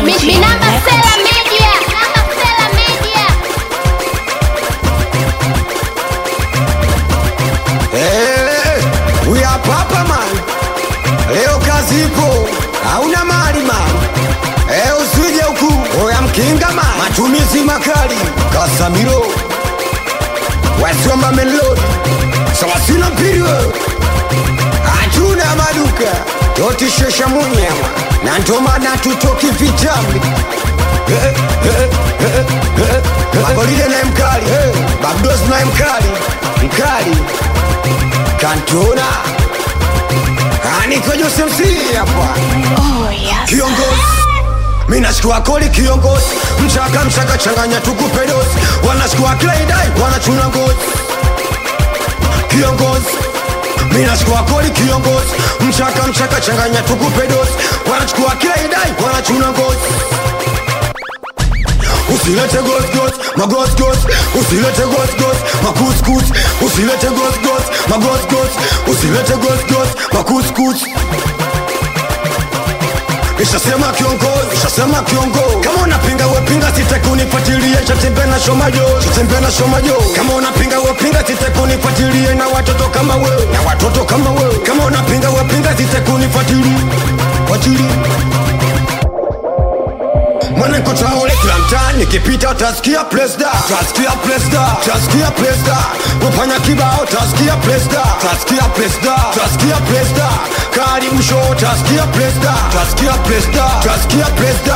Minamba Sela Media. Minamba Sela Media. Eh, we are papa man. Leo kazi ipo, hauna mali man. Eh, usije huku, oya mkinga man. Matumizi makali, Kasamiro. Wasioma melodi, sawasina mpiri wewe. Hatuna maduka, totishesha munyama. Na ndo maana tutoki vitambi. Eh, eh, eh, eh, eh. Magolide naye mkali, Babdos naye mkali, mkali kantona aniko Jose MC hapa kiongozi minashikua koli kiongozi mchaka mchaka changanya tukupe dozi wanashikua kleidai wanachuna ngozi kiongozi minashikua koli kiongozi mchaka mchaka changanya tukupe dozi wanachukua kleidai wanachuna ngozi usilete gosgos magosgos usilete gosgos makuskus usilete gosgos magosgos usilete gosgos makuskus Ishasema kiongozi, ishasema kiongozi. Kama unapinga wepinga, sitakunifuatilie. Chatembe na shomajo, chatembe na shomajo. Kama unapinga wepinga, sitakunifuatilie na watoto kama wewe, na watoto kama wewe. Kama unapinga wepinga, sitakunifuatilie, fuatilie mwanangu taole kila mtaa nikipita utasikia presda utasikia presda utasikia presda wafanya kibao utasikia presda utasikia presda utasikia presda karibu show utasikia presda utasikia presda utasikia presda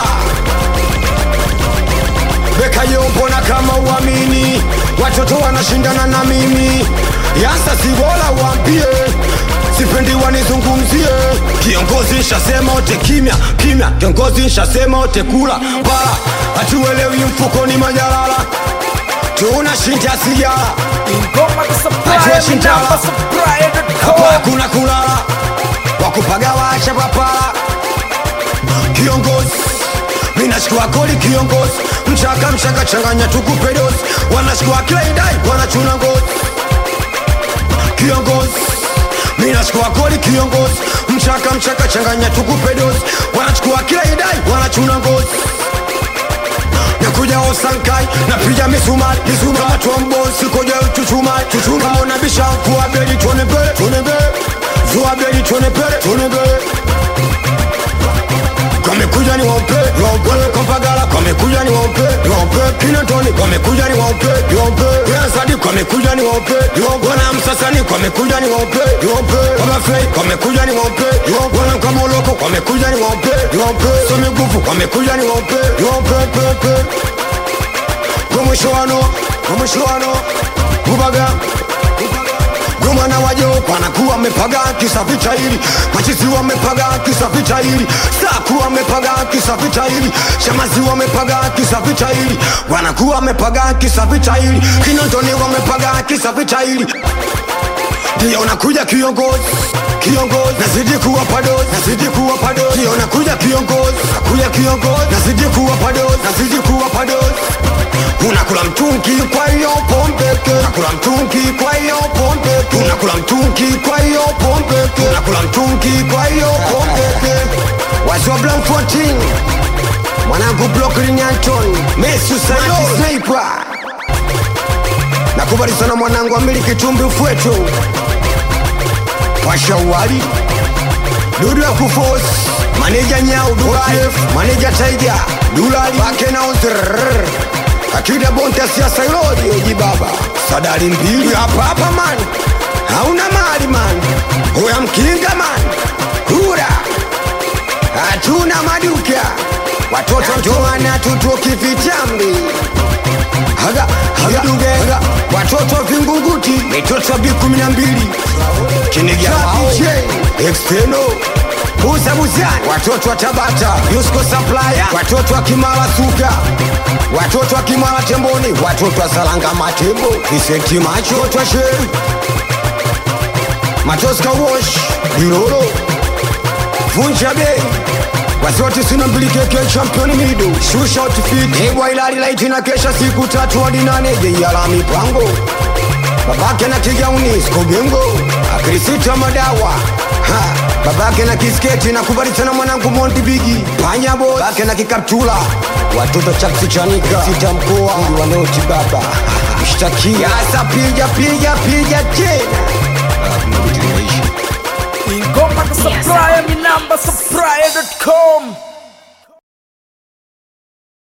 Beka yo mbona kama uamini watoto wanashindana na mimi yasa si bora waambie sipendi wanizungumzie kiongozi nshasema ote kimya kimya kiongozi nshasema ote kula bala hatuelewi mfukoni majalala tunashinda sigara Ingoma za supply, Hatuwashinda. minamba hapa supply.com. hakuna kulala wakupaga wacha papala kiongozi minashikua koli kiongozi mchaka mchaka changanya tukupe dozi wanashikua kleidai wanachuna ngozi kiongozi minashikua koli kiongozi mchaka mchaka changanya tukupe dozi wanachukua kleidai wanachuna ngozi nakuja osankai napiga misumari misumari kama tuambosi koja chuchumai chuchumai kama unabisha kuwa beli tuone mbele tuone mbele zuwa beli tuone mbele tuone mbele Wamekuja ni waupe, waupe Kompagala Wamekuja ni waupe, waupe Kinatoni Wamekuja ni waupe, waupe Yansadi Wamekuja ni waupe, waupe Wana Msasani Wamekuja ni waupe, waupe Wamafei Wamekuja ni waupe, waupe Wana Kamoloko Wamekuja ni waupe, waupe Somi Gufu Wamekuja ni waupe, waupe pepe Kwa mwisho wano, kwa mwisho wano Bubaga Gomana wajo wanakuwa wamepaga kisa vita hili, machizi wamepaga kisa vita hili, saku wamepaga kisa vita hili, shamazi wamepaga kisa vita hili, wanakuwa wamepaga kisa vita hili, kinondoni wamepaga kisa vita hili ndio nakuja kiongozi kiongozi nazidi kuwa padozi nazidi kuwa padozi ndio nakuja kiongozi nakuja kiongozi nazidi kuwa padozi nazidi kuwa padozi unakula mtungi kwa hiyo pombeke unakula mtungi kwa hiyo pombeke unakula mtungi kwa hiyo pombeke unakula mtungi kwa hiyo pombeke wazwa blanc 14 mwanangu Brooklyn Anton Messi Sayo Sniper nakubali sana mwanangu amili kitumbi ufwetu pasha uwali dudu ya kufos maneja nyau dubai maneja taiga dulali wake na uzrrr akida bonte siasa ilodi oji baba sadari mbili hapa hapa man hauna mali man huya mkinga man hura hatuna maduka watoto ndoana tutoki vitambi haga haga duge haga watoto vingunguti mitoto bi kumi na mbili kinigia exteno Buza buzani watoto wa Tabata Yusko Supplier watoto wa Kimara Suka watoto wa Kimara Temboni watoto wa Salanga Matembo Vicenti Macho watoto wa Sheri Matoska Wash Diroro Vunja Bei Wazote sina mbili keke champion mido Shusha outfit Ewa ilali laiti na kesha siku tatu hadi nane Jeyala mipango Babake na kigauni Skobengo Krisito Madawa ha, babake na kisketi nakubali sana mwanangu Monty Bigi Panya Boy babake na kikaptula watoto chaksi chanika sita mkoa Mungu wanaoti baba mshtakia asa piga piga piga tena Alafu mabiti limeisha. ingoma za supplier